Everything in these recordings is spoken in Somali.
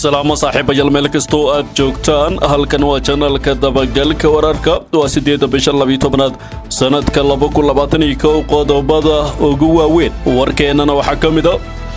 salaamo saaxiibayaal meel kastoo aad joogtaan halkan waa janalka dabagalka wararka waa siddeedda bisha labiyo tobnaad sannadka laba kun labaatan iyo kow qodobada ugu waaweyn warkeennana waxaa ka mid a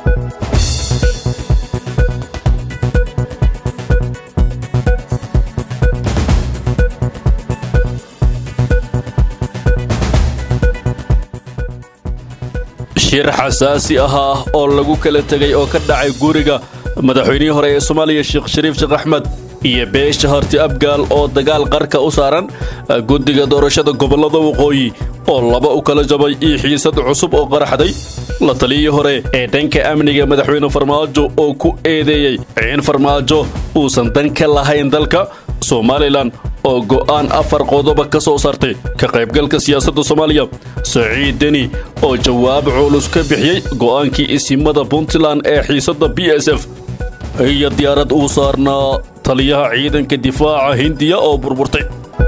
shir xasaasi ahaa oo lagu kala tegay oo ka dhacay guriga madaxweynihii hore ee soomaaliya sheekh shariif sheekh axmed iyo beesha harti abgaal oo dagaal qarka u saaran guddiga doorashada gobollada waqooyi oo laba u kala jabay iyo xiisad cusub oo qaraxday la taliyii hore ee dhanka amniga madaxweyne farmaajo oo ku eedeeyey in farmaajo uusan dan ka lahayn dalka somalilan oo go'aan afar qodoba ka soo saartay ka qaybgalka siyaasadda soomaaliya saciid deni oo jawaab culus ka bixiyey go'aankii isimada puntland ee xiisadda b s f iyo diyaarad uu saarnaa taliyaha ciidanka difaaca hindiya oo burburtay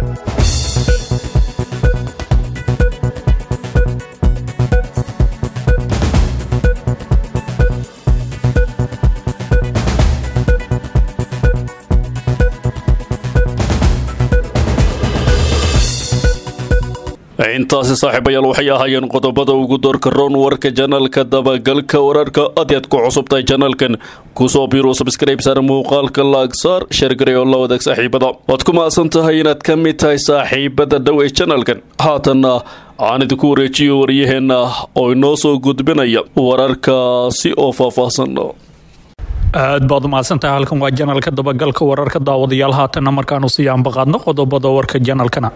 intaasi saaxiibayaal waxay ahaayeen qodobada ugu doorka roon warka janalka dabagalka wararka adeed ku cusubtahay janalkan kusoo biiro sabskrayb saar muuqaalka laagsaar sheergaray oo la wadaag saaxiibada waad ku mahadsan tahay inaad ka mid tahay saaxiibada dhow ee janalkan haatanna aan idinku wareejiyo waryaheenna oo inoo soo gudbinaya wararkaasi oo faahfaahsan aad baad umahadsantahay halkan waa janalka dabagalka wararka daawadayaal haatanna markaanu sii ambaqaadno qodobada warka janalkana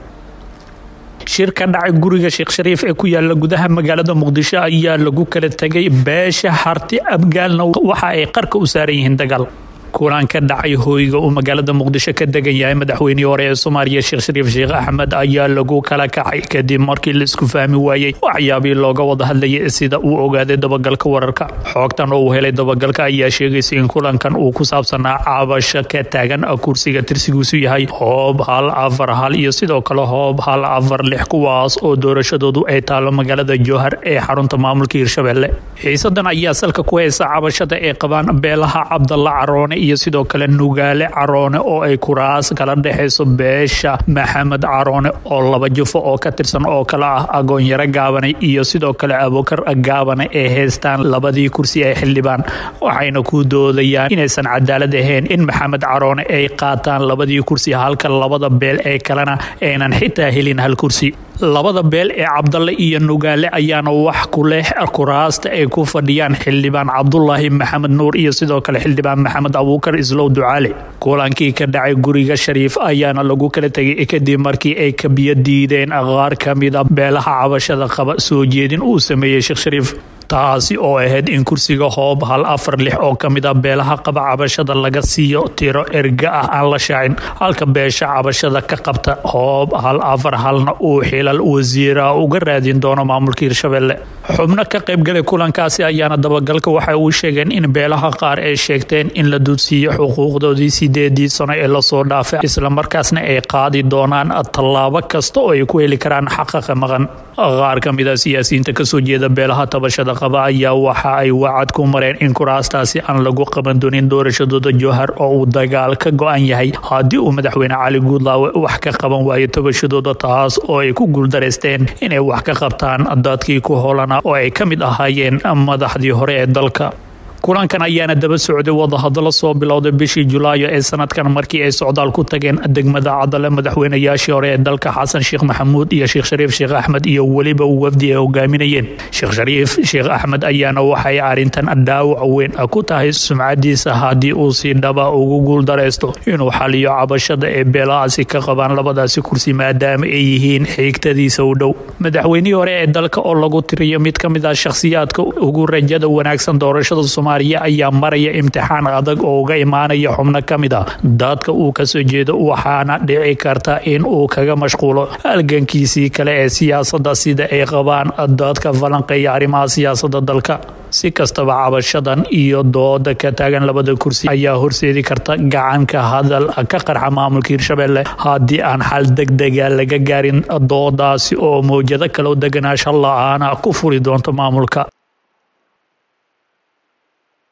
shir ka dhacay guriga sheekh shariif ee ku yaala gudaha magaalada muqdisho ayaa lagu kala tegay beesha harti abgaalna waxa ay qarka u saaran yihiin dagaal kulan ka dhacay hooyga uu magaalada muqdisho ka degan yahay madaxweynihii hore ee soomaaliya sheekh shariif sheekh axmed ayaa lagu kala kacay kadib markii la isku fahmi waayey waxyaabii looga wada hadlayay sida uu ogaaday dabagalka wararka xoogtan oo uu helay dabagalka ayaa sheegaysa in kulankan uu ku saabsanaa cabasho ka taagan kursiga tirsigiisu yahay hoob hal afar hal iyo sidoo kale hoob hal afar lix kuwaas oo doorashadoodu ay taalo magaalada jowhar ee xarunta maamulka hirshabelle xiisadan ayaa salka ku haysa cabashada ay qabaan beelaha cabdalla caroone iyo sidoo kale nugaale caroone oo ay kuraas kala dhexayso beesha maxamed caroone oo laba jufo oo ka tirsan oo kale ah agoonyaro gaabane iyo sidoo kale abokar gaabane ee haystaan labadii kursi ee xildhibaan waxayna ku doodayaan inaysan cadaalad ahayn in maxamed caroone ay qaataan labadii kursi halka labada beel ee kalena aynan xitaa helin hal kursi labada beel ee cabdalle iyo nugaale ayaana wax ku leh kuraasta ay ku fadhiyaan xildhibaan cabdulaahi maxamed nuur iyo sidoo kale xildhibaan maxamed abuukar islow ducaale kulankii ka dhacay guriga shariif ayaana lagu kala tegay kadib markii ay kabiyo diideen qaar ka mida beelaha cabashada qaba soo jeedin uu sameeyey sheekh shariif taasi oo ahayd in kursiga hoob hal afar lix oo ka mid a beelaha qaba cabashada laga siiyo tiro erga ah aan la shaacin halka beesha cabashada ka qabta hoob hal afar halna uu xilal wasiira uga raadin doono maamulka hirshabelle xubno ka qaybgalay kulankaasi ayaana dabagalka waxay uu sheegeen in beelaha qaar ay sheegteen in la dudsiiyo xuquuqdoodii sideedii sano ee lasoo dhaafay islamarkaasna ay qaadi doonaan tallaabo kasta oo ay ku heli karaan xaqaqa maqan qaar ka mid a siyaasiyiinta kasoo jeeda beelaha tabashada qaba ayaa waxa ay wacad ku mareen in kuraastaasi aan lagu qaban doonin doorashadooda jowhar oo uu dagaal ka go-an yahay haddii uu madaxweyne cali guudlaawe wax ka qaban waayo tabashadooda taas oo ay ku guuldareysteen inay wax ka qabtaan dadkii ku holana oo ay ka mid ahaayeen madaxdii hore ee dalka kulankan ayaana daba socday wadahadalo soo bilowday bishii julaayo ee sanadkan markii ay socdaal ku tageen degmada cadale madaxweynayaashii hore ee dalka xasan sheekh maxamuud iyo sheekh shariif sheekh axmed iyo weliba wafdi ay hogaaminayeen sheekh shariif sheekh axmed ayaana waxay arrintan dhaawac weyn ku tahay sumcadiisa haddii uu si dhaba ugu guuldaraysto inuu xaliyo cabashada ee beelahaasi ka qabaan labadaasi kursi maadaama ay yihiin xiigtadiisa u dhow madaxweynihii hore ee dalka oo lagu tiriyo mid ka mid ah shakhsiyaadka ugu rajada wanaagsan doorashada ayaa maraya imtixaan adag oo uga imaanaya xubno ka mid a dadka uu kasoo jeedo waxaana dhici karta in uu kaga mashquulo halgankiisii kale ee siyaasada sida ay qabaan dadka falanqeeya arrimaha siyaasada dalka si kastaba cabashadan iyo dooda ka taagan labada kursi ayaa horseedi karta gacanka hadal ka qarxa maamulka hirshabelle haddii aan xal degdega laga gaarin doodaasi oo mawjado kaloo deganaasha la-aana ku furi doonto maamulka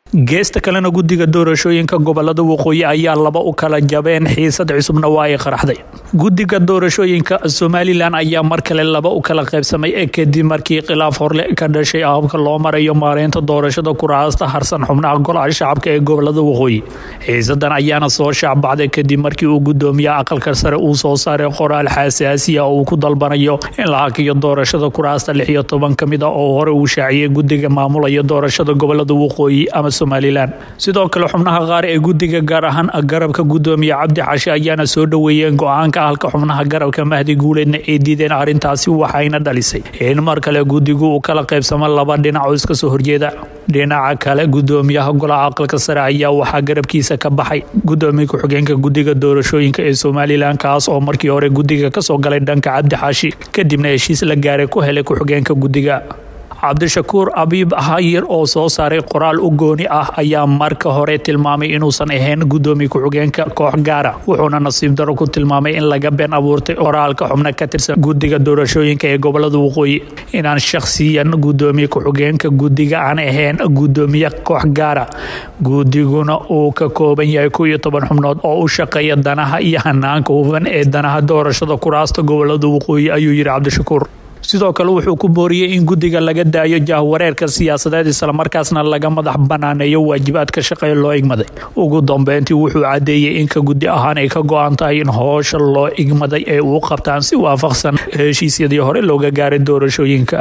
geesta kalena guddiga doorashooyinka gobolada waqooyi ayaa laba u kala jabeen xiisad cusubna waa ay qaraxday guddiga doorashooyinka somalilan ayaa mar kale laba u kala qaybsamay ee kadib markii khilaaf horle ka dhashay habka loo marayo maareynta doorashada kuraasta harsan xubnaha golaha shacabka ee gobolada waqooyi xiisadan ayaana soo shaacbacday kadib markii uu gudoomiye aqalka sare uu soo saaray qoraal xasaasiya oo uu ku dalbanayo in la hakiyo doorashada kuraasta lix iyo toban ka mid a oo hore uu shaaciyey guddiga maamulaya doorashada gobolada waqooyi ama somalilan sidoo kale xubnaha qaar ee guddiga gaar ahaan garabka gudoomiye cabdi xashe ayaana soo dhoweeyeen go-aanka halka xubnaha garabka mahdi guuleedna ay diideen arrintaasi waxayna dhalisay in mar kale guddigu uu kala qaybsamo laba dhinac oo iska soo horjeeda dhinaca kale gudoomiyaha golaha aqalka sare ayaa waxaa garabkiisa ka baxay gudoomiye ku-xigeenka guddiga doorashooyinka ee somalilan kaas oo markii hore guddiga kasoo galay dhanka cabdi xaashi kadibna heshiis la gaaray ku helay ku-xigeenka guddiga cabdishakuur abiib hayir oo soo saaray qoraal u gooni ah ayaa marka hore tilmaamay inuusan ahayn gudoomiye ku-xigeenka koox gaara wuxuuna nasiib daro ku tilmaamay in laga been abuurtay qoraalka xubno ka tirsan guddiga doorashooyinka ee gobolada waqooyi inaan shakhsiyan gudoomiye ku-xigeenka guddiga aan ahayn gudoomiye koox gaara guddiguna uu ka kooban yahay ko iyo toban xubnood oo u shaqeeya danaha iyo hanaanka hufan ee danaha doorashada kuraasta gobolada waqooyi ayuu yidhi cabdishakuur sidoo kale wuxuu ku booriyey in guddiga laga daayo jahwareerka siyaasadeed islamarkaasna laga madax banaaneeyo waajibaadka shaqee loo igmaday ugu dambeyntii wuxuu caddeeyey in ka guddi ahaan ay ka go-an tahay in hoosha loo igmaday ay uu qabtaan si waafaqsan heshiisyadii hore looga gaaray doorashooyinka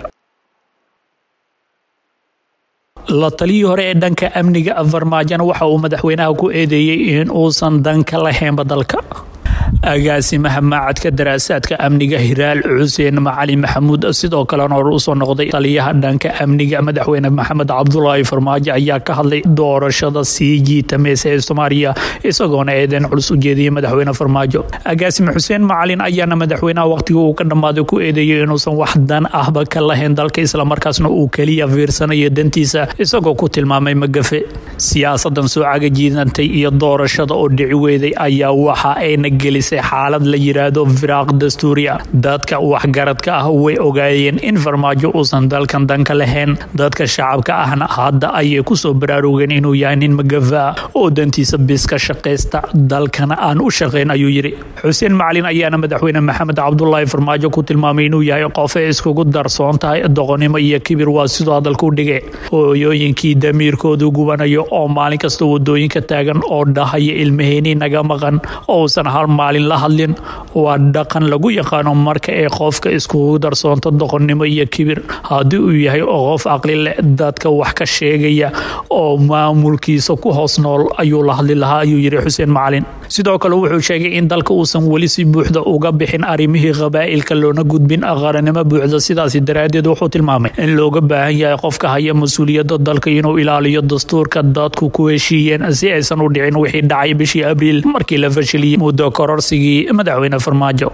la taliyii hore ee dhanka amniga farmaajona waxa uu madaxweynaha ku eedeeyey in uusan danka lahaynba dalka agaasimaha maacadka daraasaadka amniga hiraal xuseen macali maxamuud sidoo kalena hor usoo noqday taliyaha dhanka amniga madaxweyne maxamed cabdulaahi farmaajo ayaa ka hadlay doorashada sii jiitamaysa ee soomaaliya isagoona eedeen culus u jeediyey madaxweyne farmaajo agaasime xuseen macalin ayaana madaxweynaha waqtiga uu ka dhammaaday ku eedeeyey inuusan wax dan ahba ka lahayn dalka islamarkaasna uu keliya fiirsanayo dantiisa isagoo ku tilmaamay magafe siyaasadan soo cagajiidantay iyo doorashada oo dhici weyday ayaa waxa ayna gelisay xaalad la yiraahdo firaaq dastuuri ah dadka waxgaradka ah way ogaayeen in farmaajo uusan dalkan danka lahayn dadka shacabka ahna hadda ayay kusoo baraarugeen inuu yahay nin magafa ah oo dantiisa bis ka shaqaysta dalkana aan u shaqayn ayuu yidhi xuseen macalin ayaana madaxweyne maxamed cabdulaahi farmaajo ku tilmaamay inuu yahay qof ay iskugu darsoon tahay doqonnimo iyo kibir waa sidoo hadalka u dhigay hooyooyinkii damiirkoodu gubanayo oo maalin kasta wadooyinka taagan oo dhahaya ilmaheenii naga maqan ousan hal maalin la hadlin waa dhaqan lagu yaqaano marka ay qofka iskugu darsoonto doqonnimo iyo kibir haddii uu yahay qof aqli leh dadka wax ka sheegaya oo maamulkiisa ku hoos nool ayuu la hadli lahaa ayuu yidhi xuseen macalin sidoo kale wuxuu sheegay in dalka uusan weli si buuxda uga bixin arrimihii qabaa'ilka loona gudbin qaranimo buuxda sidaasi daraaddeed wuxuu tilmaamay in looga baahan yahay qofka haya mas-uuliyadda dalka inuu ilaaliyo dastuurka dadku ku heshiiyeen si aysan u dhicin wixii dhacay bishii abriil markii la fashiliyey muddo kororsigii madaxweyne farmaajo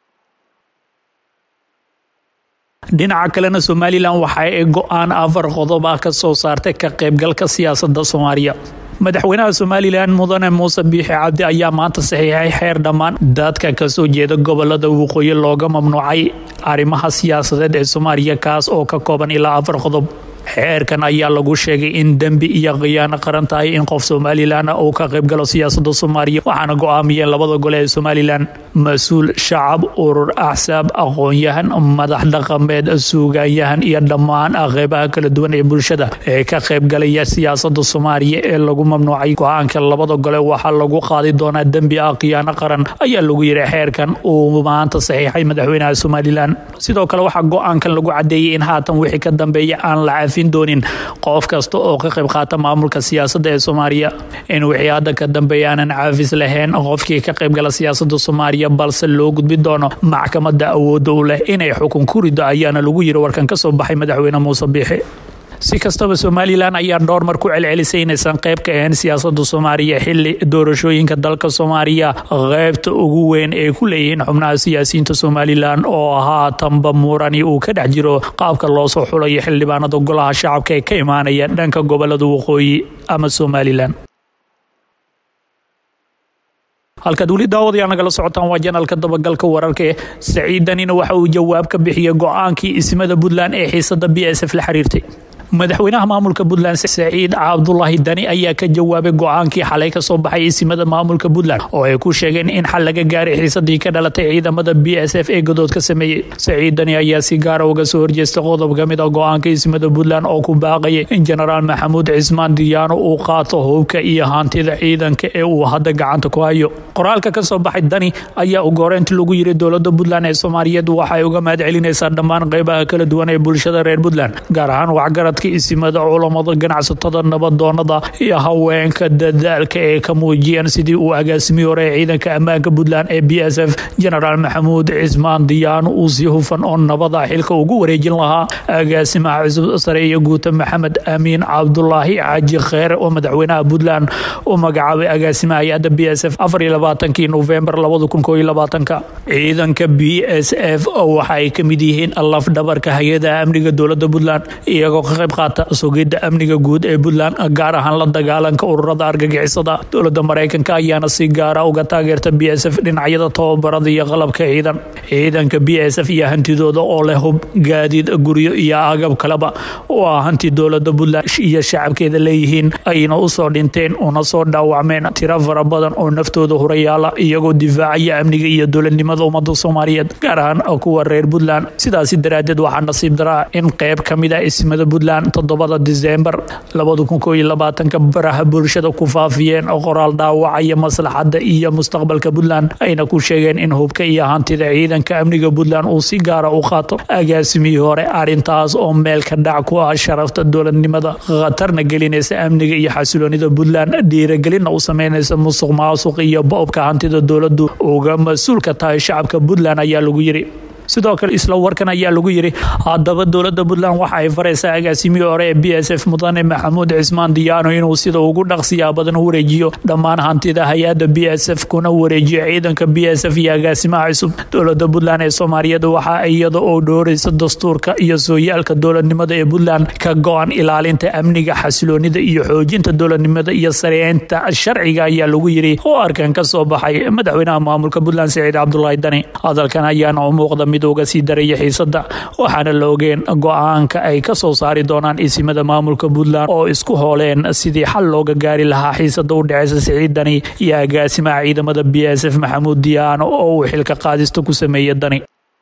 dhinaca kalena somalilan waxa ay go-aan afar qodob ah ka soo saartay ka qaybgalka siyaasadda soomaaliya madaxweynaha somalilan mudane muuse biixi cabdi ayaa maanta saxiixay xeer dhammaan dadka kasoo jeeda gobolada waqooyi looga mamnuucay arrimaha siyaasadeed ee soomaaliya kaas oo ka kooban ilaa afar qodob xeerkan ayaa lagu sheegay in dembi iyo khiyaano qaran tahay in qof somalilan uu ka qaybgalo siyaasada soomaaliya waxaana go-aamiyeen labada gole ee somalilan mas-uul shacab urur axsaab aqoon-yahan madax dhaqameed suugaanyahan iyo dhammaan qeybaha kala duwan ee bulshada ee ka qaybgalaya siyaasada soomaaliya ee lagu mamnuucay go-aanka labada gole waxaa lagu qaadi doonaa dembi ah khiyaano qaran ayaa lagu yiri xeerkan uu maanta saxiixay madaxweynaha somalilan sidoo kale waxaa go-aankan lagu cadeeyey in haatan wixii ka dambeeya aan la doonin qof kasta oo ka qayb qaata maamulka siyaasadda ee soomaaliya in wixii hadda ka dambeeya aanan caafis lahayn qofkii ka qaybgala siyaasada soomaaliya balse loo gudbi doono maxkamadda awoodda u leh inay xukun ku rido ayaana lagu yiri warkan ka soo baxay madaxweyne muuse biixi si kastaba somalilan ayaa dhowr mar ku celcelisay inaysan qayb ka ahayn siyaasada soomaaliya xili doorashooyinka dalka soomaaliya qaybta ugu weyn ay ku leeyihiin xubnaha siyaasiyiinta somalilan oo haatanba murani uu ka dhex jiro qaabka loo soo xulayo xildhibaanada golaha shacabka ee ka imaanaya dhanka gobolada waqooyi ama somalilan halkaad weli daawadayaa nagala socotaan waa janalka dabagalka wararka ee saciidanina waxa uu jawaab ka bixiyey go-aankii ismada puntland ee xiisada b s f la xiriirtay madaxweynaha maamulka puntland saciid cabdulaahi dani ayaa ka jawaabay go-aankii xalay kasoo baxay isimada maamulka puntland oo ay ku sheegeen in xal laga gaaray xiisadii ka dhalatay ciidamada b s f ee godood ka sameeyey saciid dani ayaa si gaara uga soo horjeestay qodob ka mid a go-aanka isimada puntland oo ku baaqayay in jenaraal maxamuud cismaan diyaano uu qaato hubka iyo hantida ciidanka ee uu hadda gacanta ku hayo qoraalka kasoo baxay dani ayaa ugu horeyntii lagu yiri dowlada puntland ee soomaaliyeed waxay uga mahad celinaysaa dhammaan qeybaha kala duwan ee bulshada reer puntland gaar ahaan waxgaradka isimada culamada ganacsatada nabadoonada iyo haweenka dadaalka ee ka muujiyeen sidii uu agaasimihii hore ee ciidanka ammaanka puntland ee b s f genaraal maxamuud cismaan diyaano uu si hufan oo nabada xilka ugu wareejin lahaa agaasimaha cusub sare iyo guuta maxamed amiin cabdulaahi xaaji kheere oo madaxweynaha puntland u magacaabay agaasimaha hay-adda b s f afar iyo labaatankii nofembar labada kun koo iyo labaatanka ciidanka b s f waxa ay ka mid yihiin lafdhabarka hay-adaha amniga dowlada puntland iyagoo ka qayb qaata sugidda amniga guud ee puntland gaar ahaan la dagaalanka ururada argagixisada dowlada mareykanka ayaana si gaara uga taageerta b s f dhinacyada tababarada iyo qalabka ciidan ciidanka b s f iyo hantidooda oo leh hub gaadiid guryo iyo agab kaleba oo ah hanti dowlada puntland iyo shacabkeeda leeyihiin ayna usoo dhinteen una soo dhaawacmeen tiro fara badan oo naftooda hurayaala iyagoo difaacaya amniga iyo dowladnimada ummada soomaaliyeed gaar ahaan kuwa reer puntland sidaasi daraadeed waxaa nasiib daraa in qeyb ka mid ah ismada puntland toddobada disembar labada kun koo iyo labaatanka baraha bulshada ku faafiyeen oo qoraal dhaawacaya maslaxadda iyo mustaqbalka puntland ayna ku sheegeen in hubka iyo hantida ciidanka amniga puntland uu si gaara u qaato agaasimihii hore arrintaas oo meel ka dhac ku ah sharafta dowladnimada khatarna gelinaysa amniga iyo xasiloonida puntland dhiiragelinna u sameynaysa musuq maasuq iyo boobka hantida dowladu uga mas-uulka tahay shacabka puntland ayaa lagu yiri sidoo kale isla warkan ayaa lagu yiri haddaba dowlada puntland waxa ay faraysaa agaasimihii hore ee b s f mudane maxamuud cismaan diyaano inuu sida ugu dhaqsiyaa badan u wareejiyo dhammaan hantida hay-adda b s f kuna wareejiyo ciidanka b s f iyo agaasimaha cusub dowlada puntland ee soomaaliyeed waxa iyada oo dhooraysa dastuurka iyo sooyaalka dowladnimada ee puntland ka go-an ilaalinta amniga xasiloonida iyo xoojinta dowladnimada iyo sareynta sharciga ayaa lagu yiri oo arkan ka soo baxay madaxweynaha maamulka puntland saciid cabdulaahi dani hadalkan ayaana u muuqda mid uga sii daraya xiisada waxaana la ogeen go-aanka ay ka soo saari doonaan isimada maamulka puntland oo isku hooleen sidii xal looga gaari lahaa xiisada u dhexeysa siciid dani iyo agaasimaha ciidamada b s f maxamuud diyaano oo uu xilka qaadista ku sameeyay dani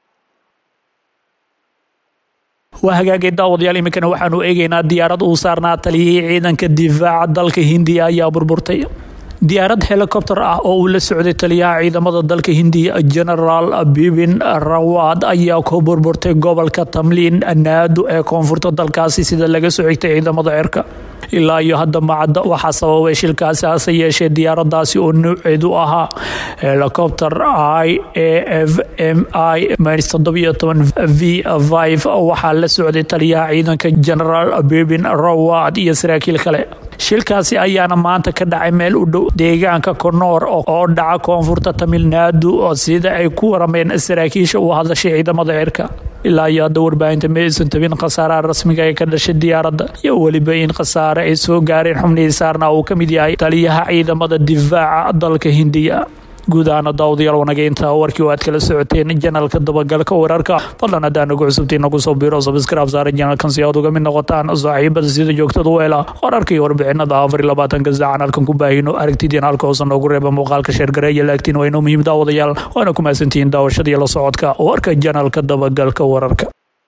waa hagaagay daawadayaal iminkana waxaanu eegaynaa diyaarad uu saarnaa taliyihii ciidanka difaaca dalka hindiya ayaa burburtay diyaarad helikobter ah oo uu la socday taliyaha ciidamada dalka hindiya genaraal bibin rawad ayaa ku burburtay gobolka tamliin naadu ee koonfurta dalkaasi sida laga soo xigtay ciidamada cirka ilaa iyo hadda macadda waxaa sababay shilkaasi hase yeeshee diyaaradaasi oo nuuceedu ahaa helicopter i a f m i v waxaa la socday taliyaha ciidanka genaraal bibin rawad iyo saraakiil kale shilkaasi ayaana maanta ka dhacay meel u dhow deegaanka konoor oo dhaca koonfurta tamilnaadu sida ay ku warameen saraakiisha u hadashay ciidamada cirka ilaa iyo hadda warbaahinta ma aysan tabin khasaaraha rasmiga ee ka dhashay diyaaradda iyo weliba in khasaare ay soo gaareen xubnihii saarna uu ka mid yahay taliyaha ciidamada difaaca dalka hindiya guud ahaana daawadayaal wanageynta warkii oo aad kala socoteen janalka dabagalka wararka fadlan haddaan nagu cusubtiin nagu soo biro sabskraib saara janalkan si aad uga mid noqotaan saaxiibada sida joogtada u hela wararka iyo warbixinada afar iyo labaatanka saac canalkan ku baahino aragtidiin halka hoose noogu reeba muuqaalka sheergareeya laagtiin waa inoo muhiim daawadayaal waana ku mahadsantihiin daawashada iyo la socodka warka janalka dabagalka wararka